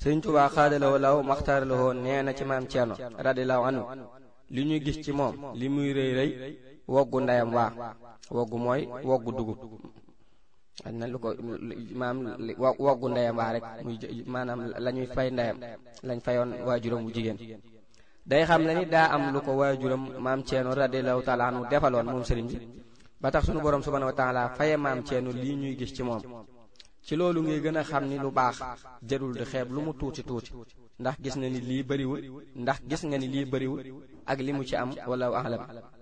sëriñ Tuubaa xaadalawoo law maxtaaralawoo nee na ci maam Ceerno radiyallahu anhu li ñuy gis ci moom li muy rëy rëy woggu ndeyam waa woggu mooy woggu dugub na lu ko maam woggu ndeyam waa rek muy maanaam la ñuy fay ndeyam lañ fayoon waajuram bu jigéen day xam ne ni daa am lu ko waajuram maam Ceerno radiyallahu taala anhu defaloon moom sëriñ bi ba tax sunu borom subhanahu wa taala faye maam Ceerno lii ñuy gis ci moom ci loolu ngay gën a xam ni lu baax jarul di xeeb lu mu tuuti tuuti ndax gis na ni lii bëriwul ndax gis nga ni lii bëriwul ak li mu ci am wala alam